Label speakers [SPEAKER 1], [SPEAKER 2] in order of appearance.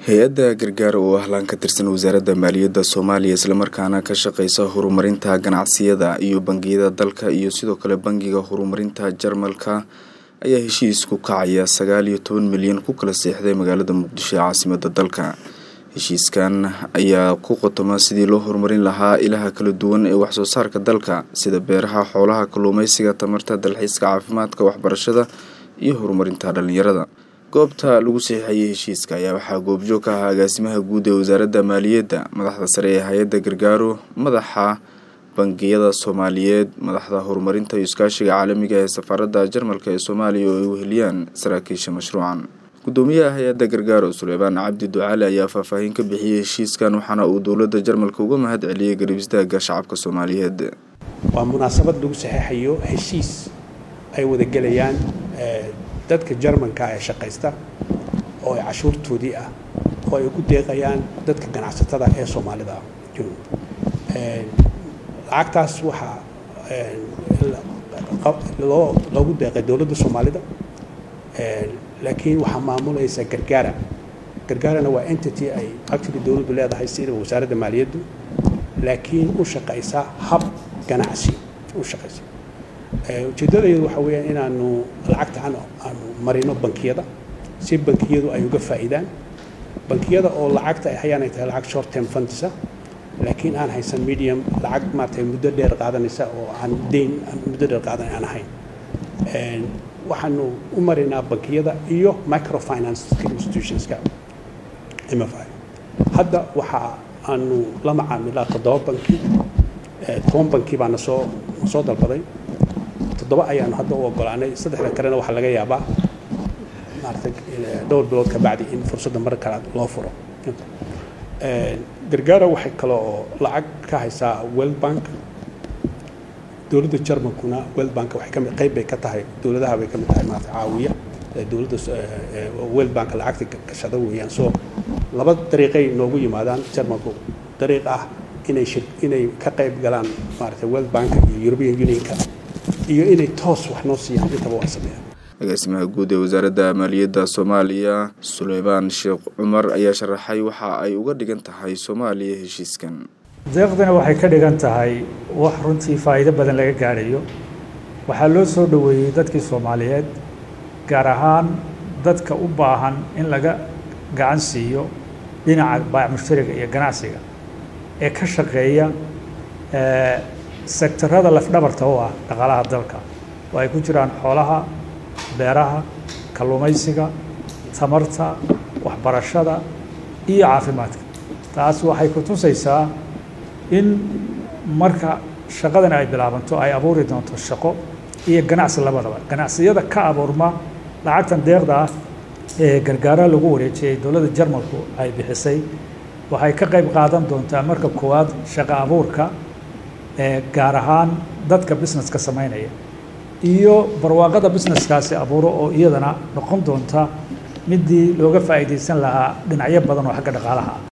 [SPEAKER 1] hay-adda gargaar oo ah laan ka tirsan wasaaradda maaliyadda soomaaliya islamarkaana ka shaqeysa horumarinta ganacsiyada iyo bangiyada dalka iyo sidoo kale bangiga horumarinta jarmalka ayaa heshiis ku kacaya sagaal iyo toban milyan ku kala seexday magaalada muqdisho ee caasimada dalka heshiiskan ayaa ku qotoma sidii loo horumarin lahaa ilaha kala duwan ee waxsoo saarka dalka sida beeraha xoolaha kalluumeysiga tamarta dalxiiska caafimaadka waxbarashada iyo horumarinta dhalinyarada goobta lagu saxiixayay heshiiska ayaa waxaa goobjoog ka ahaa agaasimaha guud ee wasaaradda maaliyadda madaxda sare ee hay-adda gargaaro madaxa bangiyada soomaaliyeed madaxda horumarinta iyo iskaashiga caalamiga ee safaaradda jarmalka ee soomaaliya oo ay weheliyaan saraakiisha mashruucan gudoomiyaha hay-adda gargaaro suleymaan cabdi ducaale ayaa faahfaahin ka bixiyey heshiiskan waxaana uu dowladda jarmalka uga mahad celiyey garab istaaga shacabka soomaaliyeed
[SPEAKER 2] waa munaasabad lagu saxeexayo heshiis ay wadagelayaan dadka jarmanka ee shaqaysta oo ay cashuurtoodii ah oo ay ku deeqayaan dadka ganacsatada ee soomaalida lacagtaas waxaa loo loogu deeqay dowladda soomaalida laakiin waxaa maamulaysa gargaara gargaarana waa entity ay actually dowladdu leedahay sida wasaaradda maaliyaddu laakiin u shaqaysa hab ganacsi u shaqaysa ujeeddadayadu waxaa weeyaan inaanu lacagta aanu marino bankiyada si bankiyadu ay uga faa'iidaan bankiyada oo lacagta ay hayaan ay tahay lacag short term fundisa laakiin aan haysan medium lacag maaragtay muddo dheer qaadanaysa oo aan deyn muddo dheer qaadan aan ahayn waxaanu u marinaa bankiyada iyo microfinance institutionska mfi hadda waxa aanu la macaamilaa toddoba banki toban banki baa nasoo nasoo dalbaday toddoba ayaanu hadda u ogolaanay saddexda kalena waxaa laga yaabaa maarata dhowr bilood ka bacdi in fursadda mar kale loo furo gargaara waxay kale oo lacag ka haysaa world bank dowladda jarmalkuna world bank waxay kamid qayb bay ka tahay dowladaha bay ka mid tahay maarata caawiya dowladda world bank lacagta gashada weeyaan soo laba dariiqay noogu yimaadaan jarmalku dariiq ah inay shir inay ka qayb galaan maarata world bank iyo european unionka iyo inay toos wax noo siiyaan intaba waa sameeyaan
[SPEAKER 1] agaasimaha guud ee wasaaradda maaliyadda soomaaliya suleymaan sheekh cumar ayaa sharaxay waxa ay uga dhigan tahay soomaaliya heshiiskan
[SPEAKER 3] deeqdana waxay ka dhigan tahay wax runtii faa'iido badan laga gaadhayo waxaa loo soo dhoweeyey dadkii soomaaliyeed gaar ahaan dadka u baahan in laga gacan siiyo dhinaca baac mushtariga iyo ganacsiga ee ka shaqeeya sektarada lafdhabarta u ah dhaqaalaha dalka oo ay ku jiraan xoolaha beeraha kalluumaysiga tamarta waxbarashada iyo caafimaadka taas waxay ku tusaysaa in marka shaqadani ay bilaabanto ay abuuri doonto shaqo iyo ganacsi labadaba ganacsiyada ka abuurma lacagtan deeqda ah ee gargaaro lagu wareejiyey dowladda jarmalku ay bixisay waxay ka qayb qaadan doontaa marka koowaad shaqo abuurka ee gaar ahaan dadka businesska samaynaya iyo barwaaqada businesskaasi abuuro oo iyadana noqon doonta midii looga faa'iidaysan lahaa dhinacyo badan oo xagga dhaqaalaha ah